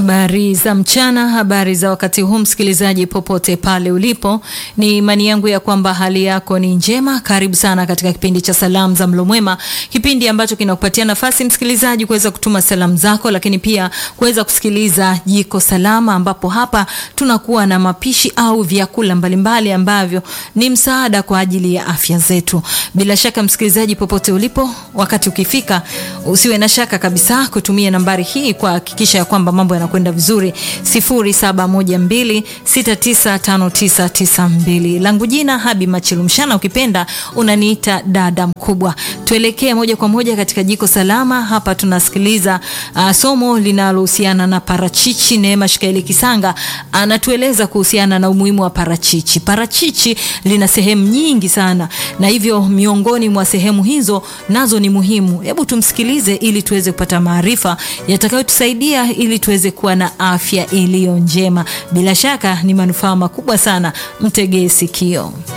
Habari za mchana, habari za wakati huu, msikilizaji popote pale ulipo, ni imani yangu ya kwamba hali yako ni njema. Karibu sana katika kipindi cha salamu za mlo mwema, kipindi ambacho kinakupatia nafasi msikilizaji kuweza kutuma salamu zako, lakini pia kuweza kusikiliza jiko salama, ambapo hapa tunakuwa na mapishi au vyakula mbalimbali ambavyo ni msaada kwa ajili ya afya zetu. Bila shaka msikilizaji, popote ulipo, wakati ukifika, usiwe na shaka kabisa kutumia nambari hii kuhakikisha ya kwamba mambo yanakwenda vizuri 0712695992. Langu jina Habi Machilumshana, ukipenda unaniita dada mkubwa. Tuelekee moja kwa moja katika jiko salama. Hapa tunasikiliza uh, somo linalohusiana na parachichi. Neema Shikaeli Kisanga anatueleza kuhusiana na umuhimu wa parachichi. Parachichi lina sehemu nyingi sana, na hivyo miongoni mwa sehemu hizo nazo ni muhimu. Hebu tumsikilize ili tuweze kupata maarifa yatakayotusaidia ili tuweze kuwa na afya iliyo njema. Bila shaka ni manufaa makubwa sana, mtegee sikio.